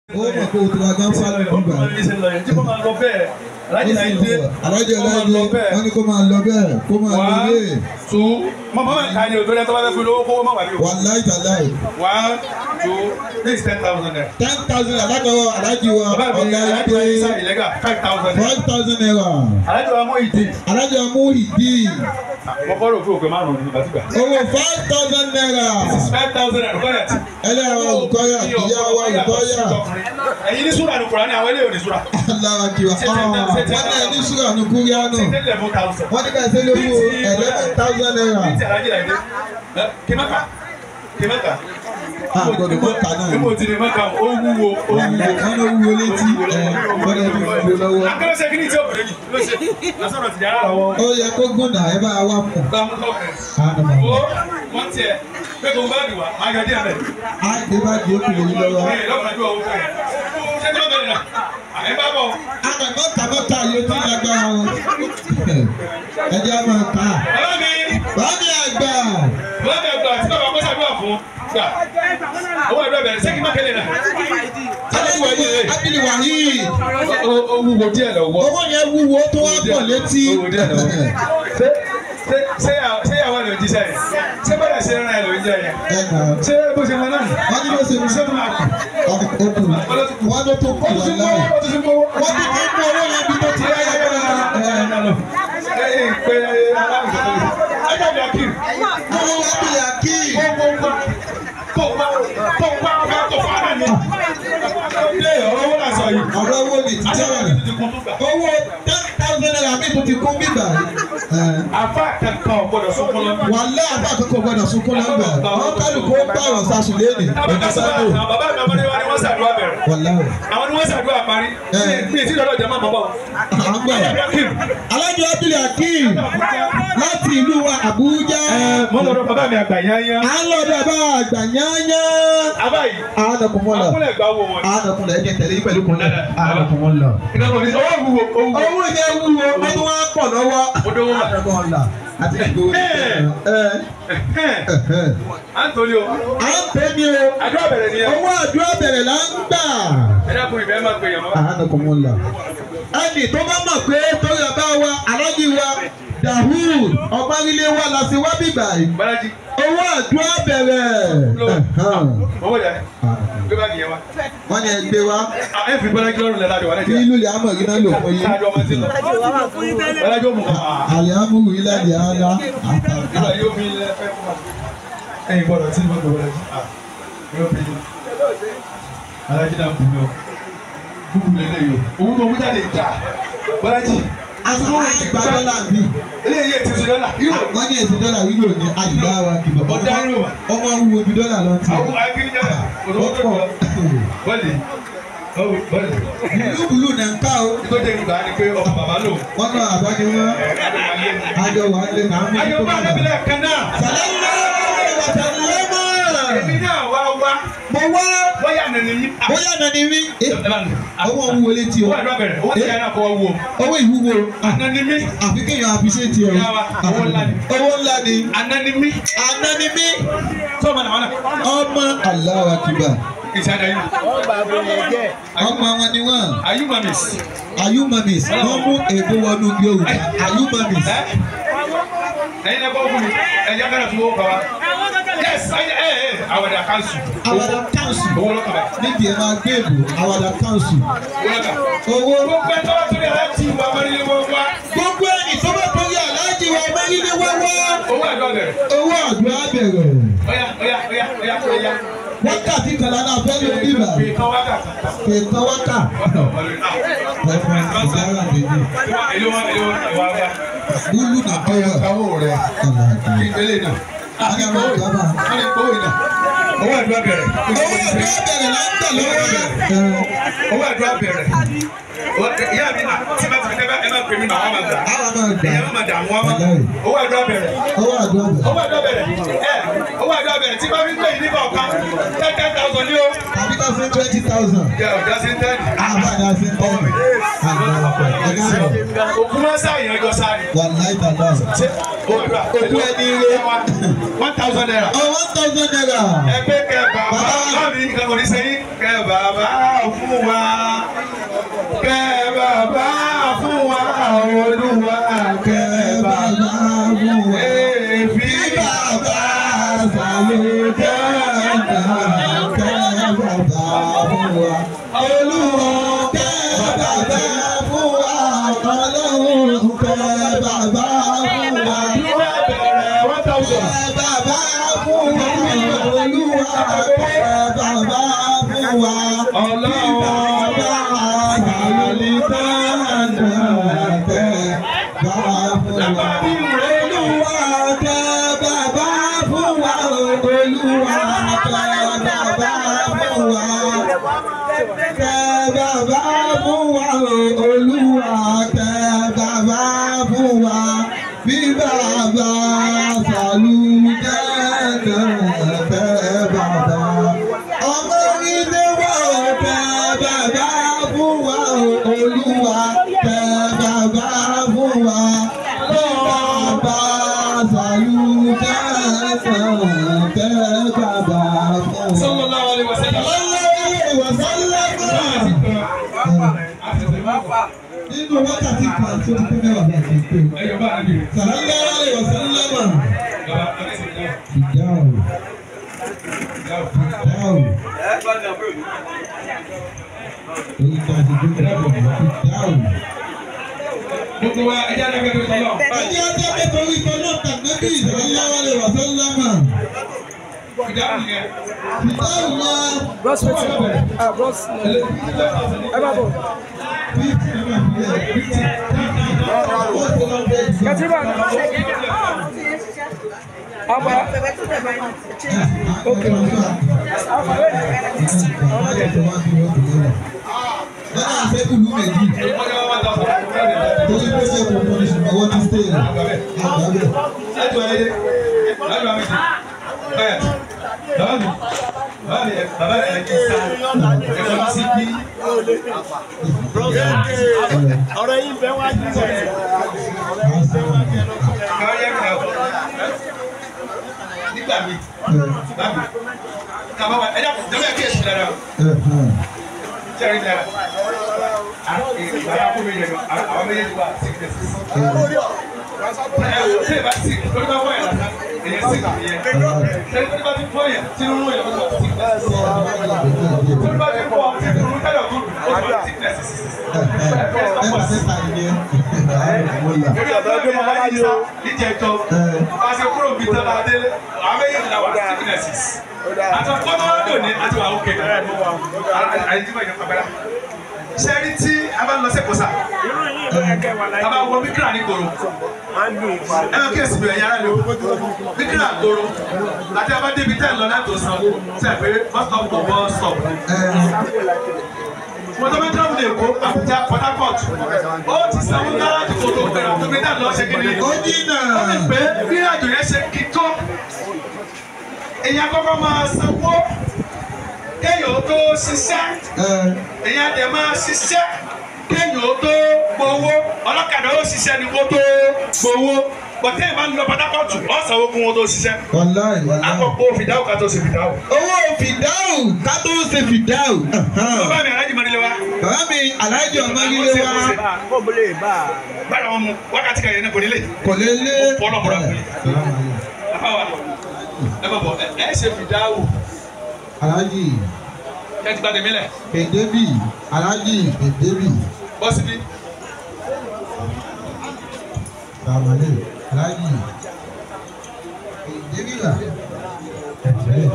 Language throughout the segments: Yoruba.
ó mọ̀ pé o ti ra gán fálẹ̀ nígbà. alájì náà dé alájọ láìdé wọ́n ní kó máa lọ bẹ́ẹ̀ kó máa lọ one ilé. two mọ mọ ká ní o tó lẹ́tọ́ bá fẹ́ fún lówó kówó má wà ní o wàláì tàláì. one two this is ten thousand naira. ten thousand alákọ̀ọ́ alájì wa bàbá mi ọ̀gá alájì wa yìí sá ìpè ìlẹ́gà five thousand naira. five thousand naira. alájì wa mú ìdí. alájọ mú ìdí mo kọ́ rò pé òkè márùn-ún ní bàtúgbà. owó five thousand naira. five thousand naira kọ́ yàtí. ẹlẹ́yà wa olùkọ́yà ìyá wa olùkọ́yà. ẹ̀yin ní súrà ní Kùránì àwọn eléyìí ò ní súrà. alára kìwà wọ́n ní ẹni sùúrù ní kúríánù ṣe tẹ́lẹ̀ mú thousand. wọ́n ní ká ṣe lówó eleven thousand naira. ní ti alájì láì dé. kí mẹ́ka kí mẹ́ka. a gbọ́dọ̀ mọ́ kà náà. bí mo ti ní mẹ́ka ó wúwo ó wúwo. wọ́n ló wúwo létí ẹ̀ gbọ́dọ̀ bí wúwo lọ́wọ́. akérò ṣe kí ni tí o bẹ̀rẹ̀ yìí ló ṣe lọ́sọ̀rọ̀ ti yàrá lọ́wọ́. ó yẹ kó gùnà ẹ bá wa fún. gba mú tọ́kẹ̀. àná ó wọ́n tiẹ̀ pé kò ń bá dùn wá máa yọ díẹ̀ bẹ́ẹ̀. á dé bá di okùn yìí lọ́wọ́. Ẹ lọ́kàájú ọ̀hún fẹ́. ṣé kí ló bẹ̀rẹ̀ náà? ẹ bá bọ̀. àná mọ́ta mọ́ta yóò tún lágbára wọn. ẹ jẹ́ àmọ́ ká. bàbá mi bàbá mi àgbà. bàbá mi àgbà tí bàbá kọ́ sàdúrà fún gbà. owó ẹ̀dọ́ bẹ̀rẹ̀ ṣé kí má kélé náà. aláwọ̀ ẹ̀yẹ rẹ̀ ábìlì wàhíì. ó wúwo díẹ̀ lọ́wọ́. owó yẹn wúwo tó wá pọ̀ létí. Owó díẹ̀ lọ́wọ́. ṣé ṣé ṣé yà- ṣé yàwó ẹ̀ ló jíṣẹ́ yẹn? ṣé bẹ́ẹ̀ ṣe ń rán ẹ̀ ló ń jẹ yẹn? ẹ nà. ṣé bó ṣe máa náà? wọ́n ní bó ṣe ṣé tó máa kù? okùn wọ́n ló tó kù ó ti wà mú láì. ó ti mú owó. wọ́n ti fi mú owó yẹn bí tó ti ráyè pẹ́. owó ábìlì àkíì. ọ̀rọ̀ owó ni títí rẹ̀. owó ten thousand naira mi tó ti kún bíbà. wàlẹ́ àbá àkókò gbọ́dọ̀ sunkún lọ́gbà. wọ́n kálukú ó bá ọ̀rọ̀ sasùn léèdè. ọ̀dọ́ sábò. wàlẹ́ o. Àwọn ni wọ́n ṣàdúrà parí. Mi ì tí lọ́dọ̀ jẹ́ máa bọ̀ bọ̀. à ń gbọ́. alájọ ábìlì àkíì láti ìlú wa Àbújá. Mo lọ́dọ̀ bàbá mi àgbà yányá. à ń lọ bẹ́ẹ̀ bá àgbà yányá. Abáyé. àádọ́kùn mọ́ lọ. Akúnlẹ̀ gba owó wọn. àádọ́kùn lọ ẹ̀jẹ̀ tẹ̀lé pẹ̀lú kùnlẹ̀. àádọ́kùn mọ́ lọ. Ìgbàgbọ́ ní owó wúwo owó. owó yẹn wúwo ọdún wa pọ̀ lọ́wọ́. Mo dówó wà. àádọ́kùn ọ̀la àti ìgbòho. Anthony o. à ń pè mí o. Àdúrà bẹ̀rẹ̀ ni ẹ. owó àdúrà bẹ̀rẹ̀ là ń gbà. Ẹ dákun ìbẹ́ máa pè yàn mọ́. àádọ́kùn mọ́ lọ. ẹnì tó bá mọ̀ pé torí ọba wa alájí wa Dahud ọgbàrílé wa la ṣe wá bíbà yìí. Bálájí. owó àdúrà bẹ̀rẹ̀. Owó yà ni. Gbé bá nìyẹn wa. wọ́n ní ẹgbẹ́ wa Ẹ fi Bálájí lọ́rùn lẹ́la àdìwà ní lẹ́jẹ̀. ìlú ilẹ̀ amọ̀ yìí náà lò fún yín. Káàdì ọmọ sí lọ. Bálájí ó mú kàn. àlẹ́ amúhù ilẹ̀ àdìyà ara Nígbà yóò fi ilẹ̀ fẹ́ fún wa. Ẹyin gbọ́dọ̀ tí mo gbọ́ Bálájí. Yóò fi ilẹ̀. Bálájí náà kù mí o. Kúkú lélẹ̀ yìí o. Owó tó mú jáde jà. Bálájí. àtúntò ìgbà dọ́là bíi. Eléyìí ètò ìṣẹ̀lẹ̀ náà. Yóò. wọ́n ní èsì dọ́là yìí lò ní àdìgbà wa kìbọ̀. Ọ̀dà yóò wà. ọmọ wúwo bí dọ́là lọ ti. Àwọn akíníjà náà. Kò tó tó tó. Bọ́ọ̀lì. Bọ́ọ̀lì. ìlú bùlù náà ń ká o. Ìtọ́jú ìgbà ni pé ọmọ bàbá lò. wọ́n náà àbá ni wọ́n àjọ wà lé náà mú Ayọ̀ bá alábìlẹ̀ kan náà. sàlẹ́lá wàtàlẹ́mọ̀. Èmi náà wá wá. mo wá Bóyá nàní yín. bóyá nàní rí. owó wúwo létí o. Owó àdúrà bẹ̀rẹ̀. Owó tí a náà kọ́ wò. owó ìwúwo. Ànáni mí. àfi kéèyàn àfiṣẹ́ ti o. Ìyá wa, owó ńlá ni. owó ńlá ni. Ànáni mí. àná ni mí. Sọ́ọ̀mù àná wọn náà. ọmọ Allahu Akbar. Ìṣáájú ayé. ọmọ wọn ni wọn. Ayú mamis. Ayu mamis wọ́n mú èbó wọnú Yorùbá Ayu mamis. Ẹ́ ẹ̀yin náà kọ́ fún mi. Ẹ̀yà kan náà tún wọ́n kọ́ wa. Yes, ayé ẹ̀ ẹ̀ àwàdà kanṣu. Àwàdà council Owó lọ́kàn báyìí. níbi ẹ̀ máa gbé èbò Àwàdà council. Owó lọ́kàn. Owó Gbogbo ẹ̀ tó bá torí ẹ̀ ti wà mọ́rílẹ̀ wọ́n wá. gbogbo ẹni tó bá torí aláàjì wa mẹ́rìndínlẹ́ wáwá. Owó àdúrà bẹ̀rẹ̀. Owó àdúrà bẹ̀rẹ̀. Ọ̀yà ọ̀yà ọ̀yà ọ̀yà ọ̀yà. Wákàtí kan lára fẹ́ ló bíbà. Ìkan wákà. Kèétọ́ wákà. Ẹ̀fọn ìdára méjì. Èlé wọn èlé wọn ìwà wá. Búlù nà bọ́yọ̀. Káwó rẹ̀. Àlàkì. Ìgbélé náà. Àyàwó ìjọba. Wọ́n lè kówó náà. Owó àdúrà bẹ̀rẹ̀. Owó àdúrà bẹ̀rẹ̀ là ń tẹ̀ lọ́wọ́. Owó àdúrà bẹ̀rẹ̀. Ìyá mi náà tí bá ti fi tẹ́lẹ̀ ẹ máa pè mí náà wọ́n máa gbà. Àwọn máa gbà. Ìyá máa dààmú wọn. Owó àdúrà bẹ̀rẹ̀. Owó àdúrà bẹ̀rẹ̀. Owó àdúrà bẹ̀rẹ̀. Ẹ owó àdúrà bẹ̀rẹ̀ tí bá fi gbé yìí nígbà ọ̀kan ten ten thousand ní o. Tàbí ká fún twenty thousand. Jẹ́ ọ̀já sí ten. Àbá ni a fi ń tọ́ mi. òkú máa ń sáyẹn ọjọ́ sáré. wàláì tàdá. ṣé òkú ẹni ire. one thousand naira. ọ one thousand naira. ẹgbẹ́ kẹ bàbá láàbí nǹkan kò ní sẹ́yìn kẹ bàbá fún wa kẹ bàbá fún wa olúwa kẹ bàbá fún wa. èéfì bàbá sàlẹ̀ dáadáa kẹ́ bàbá fún wa. olúwa kẹ́ bàbá fún wa. ọlọ́run kẹ́ bàbá fún wa. ìwé bẹ̀rẹ̀ one thousand. Kẹ́ bàbá fún wa. olúwa kẹ́ bàbá fún wa. Ọlọ́run bàbá sàlẹ̀ dáadáa kẹ́ bàbá fún wa. Olúwa kẹ́ bàbá fún wa. Olúwa kẹ́ bàbá fún wa. Kẹ́ bàbá fún wa. Olúwa kẹ́ bàbá fún wa. Bí bàbá sàlù kẹ́kẹ́ kẹ́ bàbá. Ọmọ ilé wa kẹ́ bàbá fún wa. Olúwa kẹ́ bàbá fún wa. Bí bàbá sàlù kẹ́kẹ́ kẹ́ bàbá fún wa. Sallallahu alaihi wasallam. Nínú wákàtí kan tó ti pín mẹ́wàá bá ti pé. Ẹyọ bá a nìyẹn. Sàlámà ìwàsánlámà. Bàbá Adéṣèjì náà. Ìdáhùn. Ìdáhùn. Oyin tó a ti gbé pẹ̀lú ìdáhùn. Gbogbo wa ẹjẹ́ adágbé tó tọ́lọ̀. Ẹjẹ́ ọjọ́ pẹ̀lú ìtọ́ náà tàbí sàlámà ìwàsánlámà. Ìdáhùn yẹn. Ìdáhùn náà. Bros wetin? Ah bros. Ẹ má bọ̀. Kẹ́tìrì Àgbà. Okay. Bọ́lá àfẹ́ kùlú méjì. Ọjọ́ wa ta fún ọkùnrin rẹ̀. Torí pé ṣe kò mọ̀ ní ṣùgbọ́n wọ́n ti stay. Àgbà bẹ̀. Láti wáyé dé. Láti wáyé dé. Bẹ́ẹ̀. Bàbá mi. Bàbá mi bàbá rẹ̀ kì í sá. Ẹ̀fọ́ sí bí. ọ̀rọ̀ yìí bẹ́ẹ̀ wá jù sọ yẹn. Káwé yẹ kí n lọ. Nígbà mi. Bàbá mi. Kàbá wa ẹ̀dá kò jẹ́ kí èsì dára. Jẹ́rìí dára. Bàbá kò mi yẹ lọ. Àwọn méjèèjì wà síkìlẹ̀sì. Ṣé ìbá sí lórí bá wọ̀ yẹn lásán? Èyẹ síkìlì yẹn. Ṣé lórí bá ti fọ́ yẹn? Tinú ń yẹ lọ́wọ́ síkìlẹ̀sì. Lórí bá ti fọ́ tinú ń tẹ̀lé ọ̀gbọ́n. Ó ti wà síkìlẹ̀sì. Lórí ọ̀dọ́ ẹgbẹ́ máa wáyé sá níjẹ̀jọ́. Wọ́n ṣe kúrò bíi tọ́lá délé. Àwọn méjèèjì la wà síkìlẹ̀sì. Àti ọ̀pọ̀ máa ń dòní àti wà ókè. Àyíjíbọ̀ ìjọba gbẹ́dá. Sẹ́rí tí a bá lọ sí Kòsà, a bá wọ Bíkírà ní Koro. Ẹ máa kí èsì bẹ̀rẹ̀ yàrá lò. Bíkírà Koro. Àti a bá débi tẹ́ ẹ̀ lọ láti òsàn. Sẹ́ẹ̀ pé bus stop kò bus stop. Mo tó bá travel lè kó Abuja Port Harcourt. Ó ti sanwó gáràjì kò tó gbẹ̀rẹ̀ tó gbé dà lọ ṣe kí ni. Ó jìnnà. Ó lè pé bí àjò yẹn ṣe kí tó. Èyàn kọ́kọ́ máa sanwó. Kéèyàn ó tó ṣiṣẹ́ èyàn dẹ̀ máa ṣiṣẹ́ kéèyàn ó tó gbowó ọlọ́kadà ó ṣiṣẹ́ ni kó tó gbowó bọ̀tẹ́ ìbá ń lọ pátákọ́ọ̀tù ọ̀sán ogun wọn tó ṣiṣẹ́ Wàláì wàláì. àkọ́kọ́ fìdáwò ká tó ṣe fìdáwò. Owó fìdáhùn ká tó ṣe fìdáhùn. bàbá mi alájí mọ́nilé wa Bàbá mi Aláàjì ọmọ ilé wa Kó bolo yìí bá a. bára wọn mu wákàtí kan yẹn ní kò nílé kò lè lé. Bọ́lá bọ́lá fún yín. bàbá wa ẹ bọ̀ bọ̀ ẹ ẹ ṣe fìdáwò Aláàjì ẹ ti gba tèmi lẹ̀ Èdébì Aláàjì Èdébì bọ́ síbí Sàmàlẹ̀ Aláàjì Èdébì là. Èdébì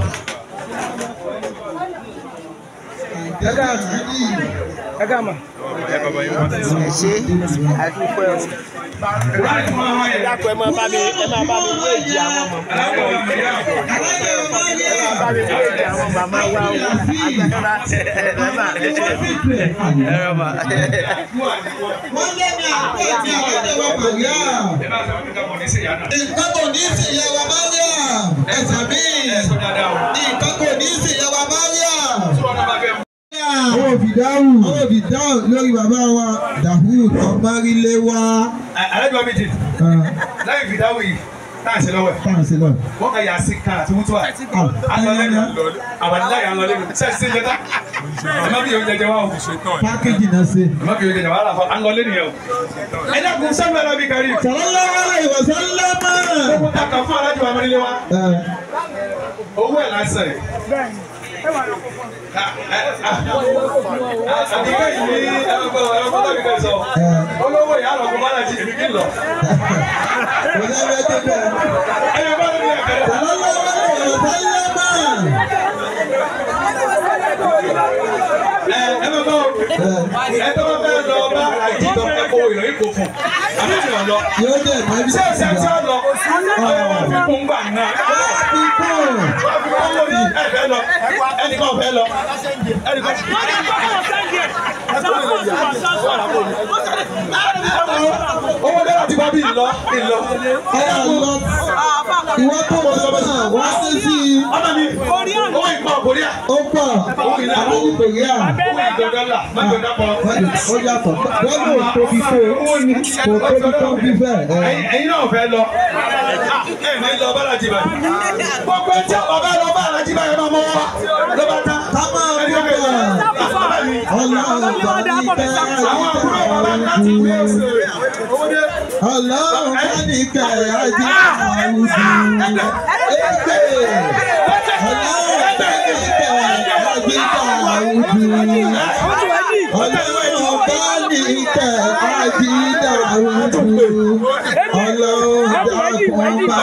Aláàjì. Ẹ ká mà. ẹ ṣe àdúpẹ́ o. láì fún àwọn yẹn. dákun ẹ máa bá mi ẹ máa bá mi wéèjì àwọn ọmọ aláwọ̀ ọ̀gbìn yà kọ̀. Aláàjì ọmọ ilé wa. bá mi wéèjì àwọn màmá wa o. àgbàkọ́lá ẹ rọba. Wọ́n lé ní àpò ìdí àwọn ẹ̀wọ̀n Màríà. ẹ bá sọ fún mi ká mọ̀ ní sèyá náà. Nǹkan kò ní sí ìyàwó Mariam. Ẹ̀sà mi. ẹ sọ dáadáa o. Nǹkan kò ní sí ìyàwó Mariam. tí wọn náà bá fẹ́ mú. Ní owó fìdáhù owó fìdáhù lórí bàbá wa Dahud ọmọríléwá. àlejò mi jì láì fìdáwò yìí táà ṣe lọ́wọ́ ẹ̀ táwọn ṣe lọ. wọ́n kà yà sí kan àti wútú à alọ́lẹ́nu àbàdìláyà alọ́lẹ́nu ṣe ṣe jẹta ẹ má bí yóò jẹjẹ wá o pákéjì náà ṣe. ẹ má bí yóò jẹjẹ wá àlàfo alọ́lẹ́nu yẹn o ẹ dákun sẹ́mi ẹ̀rọ bí kárí sallallahu alaihi wasallam. gbogbo ta kà fún alájọ amúnilé wa owó ẹ̀ lásán ẹ̀ àdìgbẹ́ yìí ní ẹgbẹ́ ọ̀rọ̀ ọ̀rọ̀ tàbí kẹ́ sọ olówó ìyá àlọ́ kó bá láti èmi kí n lọ kò ní ẹgbẹ́ tó bẹ̀. ẹ̀yẹ bá lórí ẹ̀kẹ́rẹ́. sallallahu alaihi wasallam. ẹ ẹ bá bá o ẹ tó bá fẹ́ lọ bá àjì tó fẹ́ kó ìròyìn kò fún àbí mi ò lọ yóò dẹ̀ mọ́ ibi ṣé tó o ṣe ti ṣe wà. ọ lọ ọyọ wọn fi kún gbà náà Pípọ̀. wọn fi kún lórí ẹ fẹ́ lọ ẹnìkan fẹ́ lọ ẹnìkan owó dára ti wá bí ìlọ ìlọ Ọ̀yà lọ. Ìwọ tó lọ náà wá sí sí i. ọmọ mi owó ìpọ̀ kòríà Ó pọ̀. Àwọn ìkòríà. owó ìdọ̀dọ̀là mọ́tò dápọ̀. Ó yàtọ̀. Bọ́lá ò tóbi tó. Kò tóbi tó bí bẹ́ẹ̀. ẹ̀yin ẹ̀yin náà fẹ́ lọ ẹ̀ ní lọ bálájì báyìí gbogbo ẹjẹ ọba lọ bá alájí báyìí máa mọ wá ló bá tán. Ká máa ẹni mú ọbẹ̀ bọ̀. bàbá mi Ọlọ́run bá ní kẹ́ àwọn àbúrò bàbá láti gbé ọ̀sẹ̀ owó dé. Ọlọ́run bá ní kẹ́ ajé àwùjọ. Ẹgbẹ́. Ọlọ́run bá ní kẹ́ ajé àwùjọ. Ọlọ́run bá ní kẹ́ ajé àwùjọ. Ọlọ́run dákun bá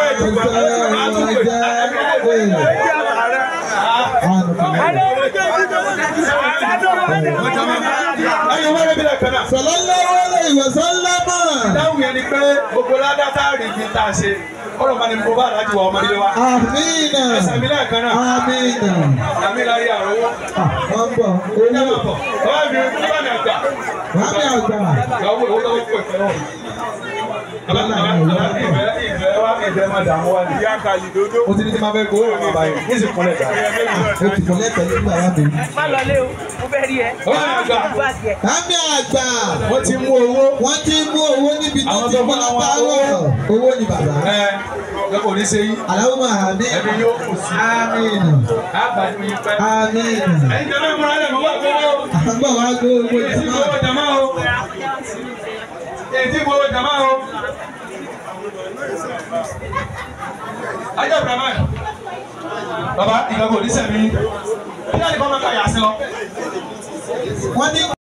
ẹ̀yin wọ́n rẹ̀ bí lẹ́kẹ̀ẹ́ náà. Sallallahu alaihi wasallam. dáhùn yẹn ni pé gbogbo ládàtà rí bí tá a ṣe ọ̀rọ̀ máa ní mo bá aláàjì wa ọmọdé wa. Amina. ẹsẹ̀ mi lẹ́ẹ̀kan náà Amina. àmì láyé àrùn owó. Wọ́n bọ̀ ẹ owó. máa bọ̀ bàbá mi bàbá mi àgbà. Wàmí àgbà. ìyàwó owó tó kọ̀ ìfẹ́ náà. bàbá mi bàbá mi ìfẹ́ ìfẹ́ wa ìfẹ́ máa dààmú wa ni. mo ti ní tí máa fẹ́ gbowó ìrìn àbáyé ní ìsìn kúnlẹ̀ dà. O ti kọ̀ lẹ́tọ̀ọ́ nígbà wá mi. má lọ lé o mo fẹ́ rí ẹ. bàbá mi àgbà bá tiẹ̀. Wàmí àgbà. wọ́n ti mú owó. Wọ́n ti mú owó níbi tó Àwọn ti tó mú fún àwọn látàárọ̀. Owó ni bàbá. ẹ lọ́kọ̀ ní ṣe yí. Àlàó àmì. ẹbí yóò kù sí. Amina. àgbàdo yìí pẹ́. Amina. ẹ̀yin jẹ́ mẹ́rin múra lẹ̀ mọ́ wá gbowó. Àgbà wa gbé owó èyí tí ìjọba. gbowó jama o. èyí tí gbowó jama o. ajá Ibrahima baba ìgbàgbọ́ oníṣẹ́ mi bí wọ́n ní kọ́ máa ka yà sí lọ. Wọ́n ní.